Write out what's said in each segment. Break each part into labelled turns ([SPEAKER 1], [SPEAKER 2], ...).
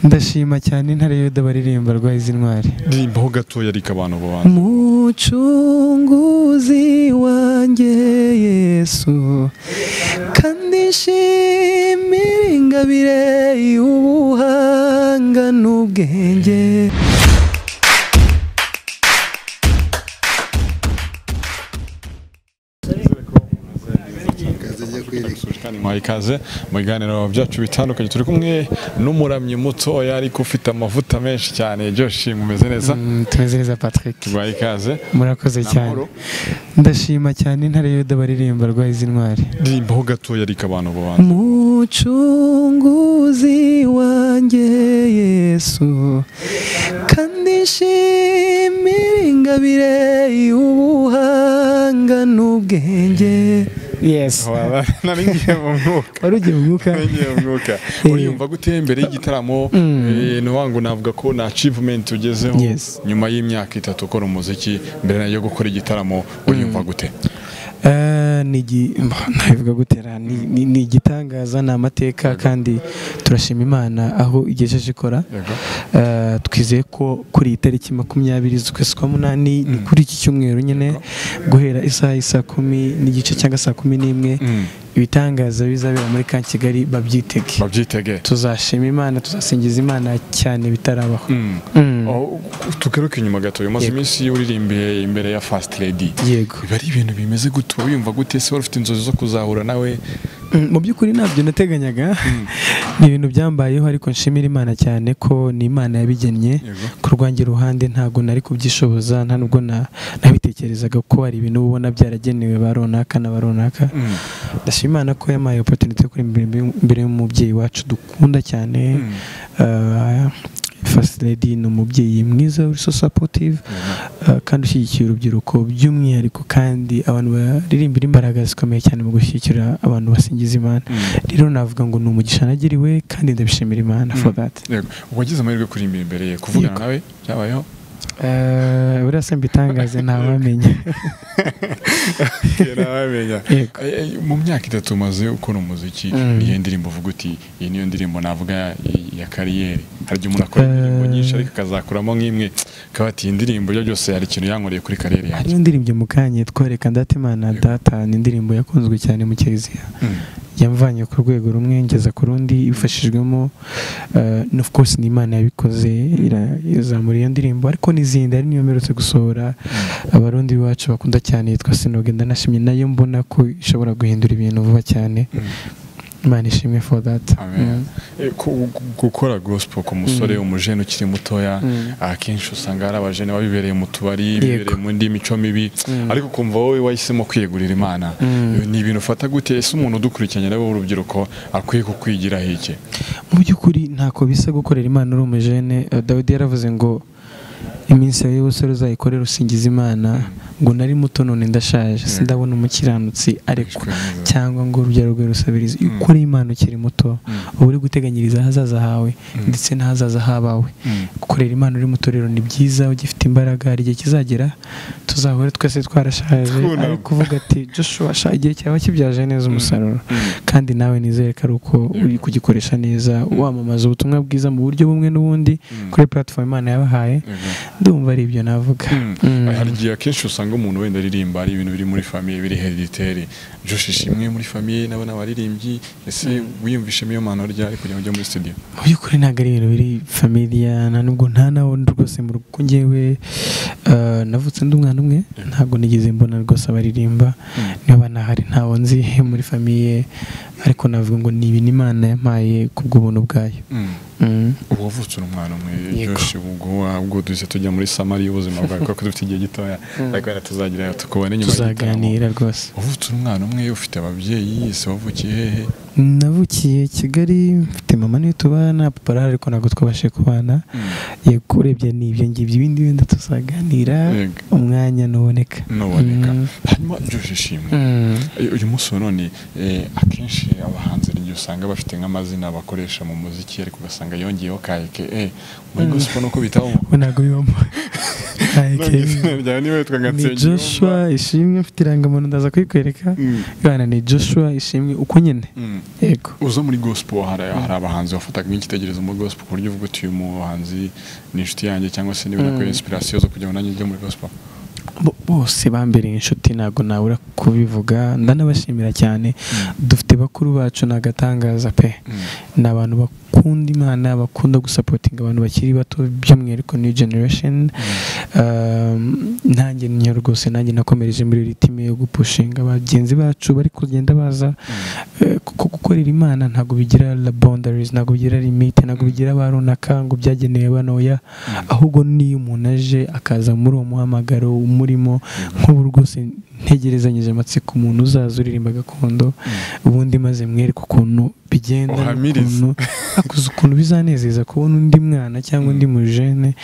[SPEAKER 1] ndashima cyane intare yuda baririmba rwahize intwari
[SPEAKER 2] rimbaho gatoya ariko abantu bo bantu
[SPEAKER 1] mucunguzi wanjye yesu kandi nshimira ingabire y'ubuhanga n'ubwenge
[SPEAKER 2] kandi mwaha ikaze mu biganiro byacu bitandukanye turi kumwe n'umuramyi mutoya ariko ufite amavuta menshi cyane joshi mumeze neza
[SPEAKER 1] Mm, tumeze neza patrick
[SPEAKER 2] tubaha ikaze
[SPEAKER 1] murakoze cyane
[SPEAKER 2] Amahoro.
[SPEAKER 1] ndashima cyane intare yuda baririmba rwahize intwari
[SPEAKER 2] rimbaho gatoya ariko abantu bo bantu
[SPEAKER 1] mucunguzi wanjye yesu kandi nshimira ingabire y'ubuhanga n'ubwenge yesu
[SPEAKER 2] nari ngiye mu mwuka
[SPEAKER 1] wari ugiye umwuka
[SPEAKER 2] nari ngiye mu mwuka uriyumva gute mbere y'igitaramo eh, ni wangu navuga ko na achievement ugezeho
[SPEAKER 1] Yes.
[SPEAKER 2] nyuma y'imyaka itatu ukora umuziki mbere yo gukora igitaramo uriyumva gute
[SPEAKER 1] Eh, ni igi- mba- nabivuga gutera ni- ni ni igitangaza ni amateka kandi turashima imana aho igejeje ikora
[SPEAKER 2] Yego.
[SPEAKER 1] Eh, twizeye ko kuri iyi tariki makumyabiri z'ukwezi kwa munani ni kuri iki cyumweru nyine guhera isaha isa kumi n'igice cyangwa saa kumi n'imwe
[SPEAKER 2] Mm.
[SPEAKER 1] ibitangaza bizabera muri ka kigali babyitege
[SPEAKER 2] babyitege
[SPEAKER 1] tuzashima imana tuzasingiza imana cyane bitarabaho
[SPEAKER 2] Mm.
[SPEAKER 1] Mm.
[SPEAKER 2] Aho- tugaruke inyuma gato umaze
[SPEAKER 1] Yego.
[SPEAKER 2] iminsi uririmbiye imbere ya fast lady
[SPEAKER 1] yego
[SPEAKER 2] biba ari ibintu bimeze gute wiyumva gute ese wari ufite inzozi zo kuzahura nawe
[SPEAKER 1] Mm, mu by'ukuri ntabyo nateganyaga ni ibintu byambayeho ariko nshimira imana cyane ko ni imana yabigennye
[SPEAKER 2] Yego.
[SPEAKER 1] ku rwanjye ruhande ntabwo nari kubyishoboza nta nubwo na- nabitekerezaga ko hari ibintu uba ubona byaragenewe ba runaka na ba runaka
[SPEAKER 2] Mm.
[SPEAKER 1] ndashima imana ko yampaye opportunity yo kuririmba imbere- imbere y'umubyeyi wacu dukunda cyane
[SPEAKER 2] Mm.
[SPEAKER 1] Uh, First Lady ni umubyeyi mwiza uri so supportive uh, kandi ushyigikiye urubyiruko by'umwihariko kandi abantu baririmbira imbaraga zikomeye cyane mu gushyigikira abantu basingiza imana rero navuga ngo ni umugisha nagiriwe kandi ndabishimira imana for that
[SPEAKER 2] Yego. wagize amahirwe yo kuririmba imbere ye kuvugana
[SPEAKER 1] Yego.
[SPEAKER 2] nawe byabayeho
[SPEAKER 1] Uh, buriya se mbitangaze ntawamenya
[SPEAKER 2] ntabamenya
[SPEAKER 1] Yego.
[SPEAKER 2] mu myaka itatu umaze ukora umuziki
[SPEAKER 1] Mm.
[SPEAKER 2] niyo ndirimbo uvuga uti iyi niyo ndirimbo navuga ya kariyeri hari igihe umuntu akora indirimbo
[SPEAKER 1] Eh.
[SPEAKER 2] nyinshi ariko akazakuramo nk'imwe akaba ati iyi ndirimbo ibyo byose hari ikintu yankoreye kuri kariyeri yanjye
[SPEAKER 1] hariyo indirimbo mukanye twereka ndatimana data ni indirimbo yakunzwe cyane mu kiliziya
[SPEAKER 2] Mm.
[SPEAKER 1] yamvanye ku rwego rumwe ngeza ku rundi ibifashijwemo uh, of course ni imana yabikoze ira- izamura iyo ndirimbo ariko n'izindi ari niyo mperutse gusohora abarundi bacu bakunda cyane yitwa sinoge ndanashimye nayo mbona ko ishobora guhindura ibintu vuba cyane imana ishimwe for that
[SPEAKER 2] Amen. Eh, ku- gu- gukora gospel ku musore umujene ukiri mutoya
[SPEAKER 1] Mm.
[SPEAKER 2] akenshi usanga hari abajene baba bibereye mu tubari bibereye mu ndi mico mibi
[SPEAKER 1] Mm.
[SPEAKER 2] ariko kumva wowe wahisemo kwiyegurira imana
[SPEAKER 1] Mm.
[SPEAKER 2] ni ibintu ufata gute ese umuntu udukurikiranye nawe w'urubyiruko akwiye kukwigira hiki
[SPEAKER 1] mu by'ukuri ntako bisa gukorera imana uri umujene Eh, dawidi yaravuze ngo iminsi yawe y'ubusore uzayikorere usingiza imana ngo nari muto none ndashaje sindabona umukiranutsi arekwa
[SPEAKER 2] Arekwa.
[SPEAKER 1] cyangwa ngo urubyaro rwe rusabirize iyo ukora imana ukiri muto uba uri guteganyiriza ahazaza hawe ndetse n'ahazaza h'abawe gukorera imana uri muto rero ni byiza ugifite imbaraga hari igihe kizagera tuzahora twese twarashaje
[SPEAKER 2] Twunama.
[SPEAKER 1] ari kuvuga ati joshua sha igihe cyawe kibyaje neza umusaruro kandi nawe nizere ko ari uko uri kugikoresha neza wamamaza ubutumwa bwiza mu buryo bumwe n'ubundi kuri platform imana yabahaye ndumva ari ibyo navuga Mm.
[SPEAKER 2] hari igihe akenshi usanga umuntu wenda aririmba ari ibintu biri muri famiye biri herediteri joshisha imwe muri famiye n'abana baririmbyi ese wiyumvishemo iyo mpano ryari kugira ngo ujye muri studio
[SPEAKER 1] mu by'ukuri ntabwo ari ibintu biri familiya nta nubwo nta na wundi rwose mu rugo ngewe eh, navutse ndi umwana umwe ntabwo nigeze mbona rwose abaririmba niba banahari ntawo nzi muri famiye ariko navuga ngo ni ibintu imana yampaye kubw'ubuntu bwayo
[SPEAKER 2] Mm.
[SPEAKER 1] Mm.
[SPEAKER 2] ubu wavutse uri umwana umwe
[SPEAKER 1] Yego.
[SPEAKER 2] byoroshye ubwo ubwo duhise tujya muri samari y'ubuzima bwawe kuko dufite igihe gitoya ariko wenda tuzagerayo tukubone nyuma y'igitaramo
[SPEAKER 1] tuzaganira rwose
[SPEAKER 2] wavutse uri umwana umwe ufite ababyeyi ese wavukiye hehe
[SPEAKER 1] navukiye kigali mfite mama niyo tubana papa arahari ariko ntabwo twabashije kubana yego urebye ni ibyo ngibyo ibindi wenda tuzaganira
[SPEAKER 2] Yego.
[SPEAKER 1] umwanya nuboneka
[SPEAKER 2] nuboneka
[SPEAKER 1] Mm.
[SPEAKER 2] hanyuma byoroshye ishimwe
[SPEAKER 1] Mm.
[SPEAKER 2] Eh, uyu munsi wa none eh, akenshi abahanzi hari igihe usanga bafite nk'amazina bakoresha mu muziki ariko ugasanga yongeyeho ka eke muri gospel nuko bitaho
[SPEAKER 1] we ntabwo bibamo
[SPEAKER 2] nanjye izina ryawe niba witwa
[SPEAKER 1] ni
[SPEAKER 2] Gatsinzi
[SPEAKER 1] joshua ishimwe mfite irangamuntu ndaza kuyikwereka bwana ni joshua ishimwe uko nyine yego
[SPEAKER 2] uza muri gospel hari hari abahanzi wafataga nk'icyitegererezo muri gospel ku buryo uvuga uti uyu muhanzi ni inshuti yanjye cyangwa se niba nakuye inspiration zo kugira ngo nanjye njye muri gospel
[SPEAKER 1] Bo- bose bambereye inshuti ntabwo nabura kubivuga ndanabashimira cyane dufite bakuru bacu ni agatangaza pe ni abantu bakunda imana bakunda gusapotinga abantu bakiri bato by'umwihariko new generation Um, nanjye niyo rwose nanjye nakomereje muri ritime yo gupushinga bagenzi bacu bari kugenda baza Eh, kuko gukorera imana ntabwo bigira la boundaries ntabwo bigira limite ntabwo bigira aba runaka ngo byagenewe banoya ahubwo niyo umuntu aje akaza muri uwo muhamagaro umurimo nk'ubu rwose ntegerezanyije amatsiko umuntu uzaza uririmba gakondo ubundi maze mwereke ukuntu bigenda
[SPEAKER 2] Uhamirize.
[SPEAKER 1] n'ukuntu akuze ukuntu bizanezeza kubona undi mwana cyangwa undi mujene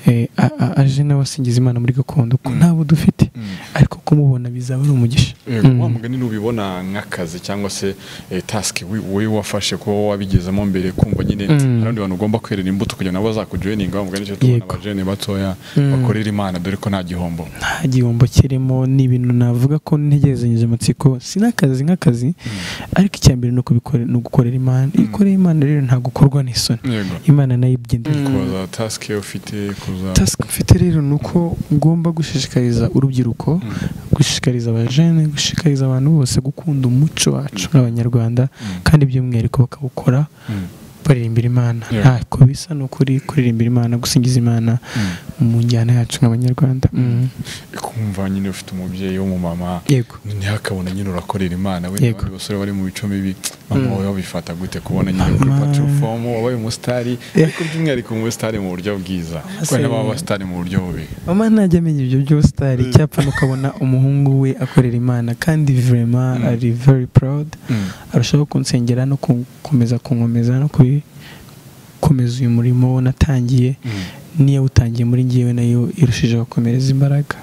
[SPEAKER 1] eh, a- a- aje nawe asingiza imana muri gakondo ko ntabwo dufite ariko kumubona bizaba ari umugisha
[SPEAKER 2] Yego, wa mugani nubibona nk'akazi cyangwa se eh, task wi- wowe wafashe kuba wabigezamo mbere kumva nyine hari abandi bantu ugomba kwerera imbuto kugira ngo bazakujoyininga wa mugani cyo tubona
[SPEAKER 1] Yego.
[SPEAKER 2] abajene batoya bakorera imana dore ko nta gihombo
[SPEAKER 1] nta gihombo kirimo ni ibintu navuga ko ntegerezanyije amatsiko si n'akazi nk'akazi ariko icya mbere ni ukubikore- ni ugukorera imana ikorera imana rero ntabwo ukorwa n'isoni
[SPEAKER 2] yego
[SPEAKER 1] imana nayo ibyenda
[SPEAKER 2] kuza task ufite kuza
[SPEAKER 1] tasike mfite rero ni uko ngomba gushishikariza urubyiruko gushishikariza abajene gushishikariza abantu bose gukunda umuco wacu nk'abanyarwanda kandi by'umwihariko bakawukora
[SPEAKER 2] Mm.
[SPEAKER 1] baririmbira imana
[SPEAKER 2] Yeah.
[SPEAKER 1] ntako bisa ni ukuri kuririmbira imana gusingiza imana mu njyana yacu nk'abanyarwanda Mm.
[SPEAKER 2] kumva nyine ufite umubyeyi w'umumama
[SPEAKER 1] yego
[SPEAKER 2] ntihakabona nyine urakorera imana we
[SPEAKER 1] Yego.
[SPEAKER 2] n'abandi basore bari mu bico bibi mama wowe wabifata gute kubona nyine kuri
[SPEAKER 1] Mama.
[SPEAKER 2] platform wabaye umusitari
[SPEAKER 1] Yeah.
[SPEAKER 2] ariko by'umwihariko umusitari mu buryo bwiza kubera n'ababa abasitari mu buryo bubi
[SPEAKER 1] mama ntajya amenya ibyo byose hari icyapa ukabona umuhungu we akorera imana kandi vurema ari very proud arushaho kunsengera no gukomeza kunkomeza no gukomeza uyu murimo we natangiye n'iyawutangiye muri ngewe nayo irushijeho gukomereza imbaraga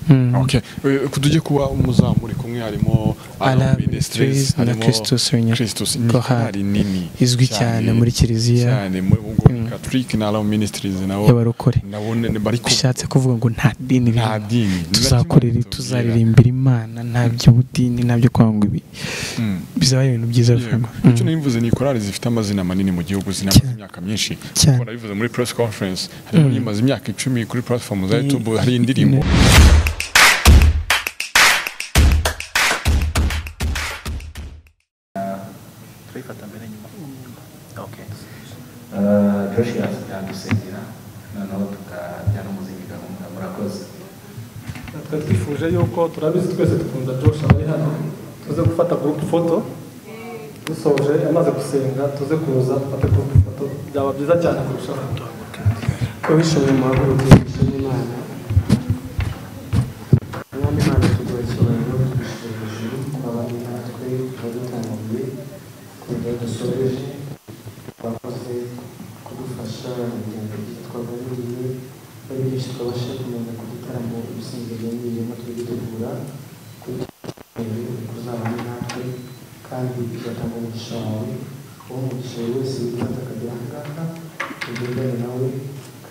[SPEAKER 1] Mm.
[SPEAKER 2] Okay. Eh, tujye kuba umuzamu uri kumwe harimo
[SPEAKER 1] Alarm
[SPEAKER 2] Alarm Ministries,
[SPEAKER 1] Ministries na
[SPEAKER 2] harimo
[SPEAKER 1] Christus Reunion.
[SPEAKER 2] Christus ni
[SPEAKER 1] Chorale
[SPEAKER 2] korali nini
[SPEAKER 1] izwi cyane muri kiliziya
[SPEAKER 2] cyane muri ubwo Catholic na Alarm Ministries nabo
[SPEAKER 1] y'abarokore
[SPEAKER 2] nabo ne- bari ku
[SPEAKER 1] bishatse kuvuga ngo nta dini
[SPEAKER 2] nta
[SPEAKER 1] birimo.
[SPEAKER 2] dini
[SPEAKER 1] tuzakorera tuzaririmbira imana nta by'ubudini nta byo kwanga ibi
[SPEAKER 2] Mm.
[SPEAKER 1] bizaba ari ibintu byiza
[SPEAKER 2] Yego.
[SPEAKER 1] vuba
[SPEAKER 2] icyo nabivuze ni korali zifite amazina manini mu gihugu zinamaze imyaka myinshi
[SPEAKER 1] Cyane.
[SPEAKER 2] kuko nabivuze muri press conference harimo imaze imyaka icumi kuri platform za YouTube hari indirimbo
[SPEAKER 3] Ah, Joshua yadusengera noneho tukajyana umuzingi gahunda murakoze
[SPEAKER 4] twe twifuje yuko turabizi twese dukunda Josh abari hano tuze gufata group foto dusoje amaze gusenga tuze kuza dufate group foto byaba byiza cyane kurushaho ubishoboye muhaguruke ishimwe imana mwami imana tuguha icyubahiro tugushyira hejuru twabanye natwe turadutangiye kugira dusoreje twakoze kudufasha urugendo rwitwaga n'igihe babigisha twabashe kumenya ku gitaramo ibisingizwa n'ibirimo turi gutegura kuri hejuru kuzabana natwe kandi bizatanga umugisha wawe uwo umugisha buri wese yitanze akagera aha ngaha tugendane nawe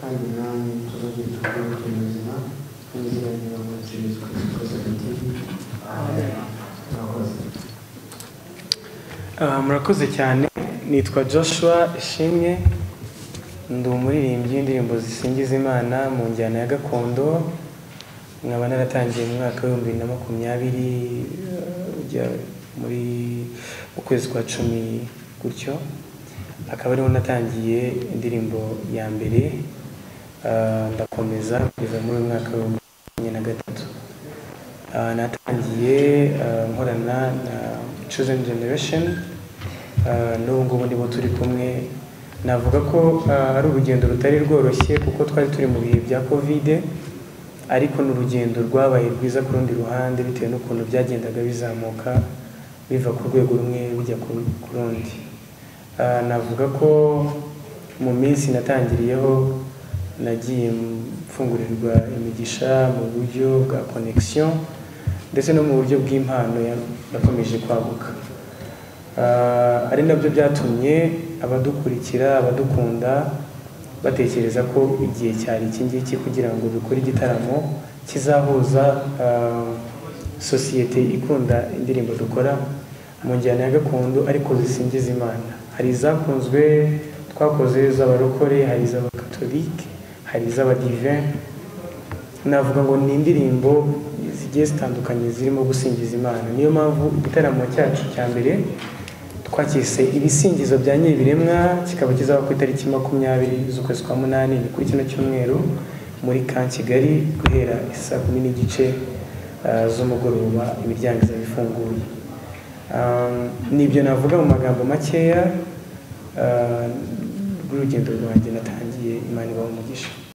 [SPEAKER 4] kandi namwe tuzagira tukubona turi buzima n'izina ry'imana yesu kirisito twese hagati amen murakoze
[SPEAKER 1] Ah, murakoze cyane nitwa joshua ishimwe ndi umuririmbyi w'indirimbo zisingiza imana mu njyana ya gakondo nkaba naratangiye mu mwaka w'ibihumbi bibiri na makumyabiri eh, ujya muri mu kwezi kwa cumi gutyo akaba ariho natangiye indirimbo ya mbere ah, ndakomeza kugeza muri uyu mwaka w'ibihumbi bibiri na makumyabiri na gatatu Ah, natangiye ah, nkorana na Chosen Generation Ah, n'ubu ngubu nibo turi kumwe navuga ko ah, ari urugendo rutari rworoshye kuko twari turi mu bihe bya kovide ariko ni urugendo rwabaye rwiza ku rundi ruhande bitewe n'ukuntu byagendaga bizamuka biva ku rwego rumwe bijya ku ku rundi Ah, navuga ko mu minsi natangiriyeho nagiye mfungurirwa imigisha mu buryo bwa connection ndetse no mu buryo bw'impano ya- yakomeje kwaguka Ah, ari nabyo byatumye abadukurikira abadukunda batekereza ko igihe cyari iki ngiki kugira ngo dukore igitaramo kizahuza ah, sosiyete ikunda indirimbo dukora mu njyana ya gakondo ariko zisingiza imana hari izakunzwe twakoze z'abarokore hari iz'abakatolike hari iz'abadiveni navuga ngo ni indirimbo zigiye zitandukanye zirimo gusingiza imana niyo mpamvu igitaramo cyacu cya mbere twakise ibisingizo bya nyiribiremwa kikaba kizaba ku itariki makumyabiri z'ukwezi kwa munani ni kuri kino cyumweru muri ka kigali guhera saa kumi n'igice ah, z'umugoroba imiryango izaba ifunguye Ah, nibyo navuga mu magambo makeya ah, rw'urugendo rwanjye natangiye imana ibaha umugisha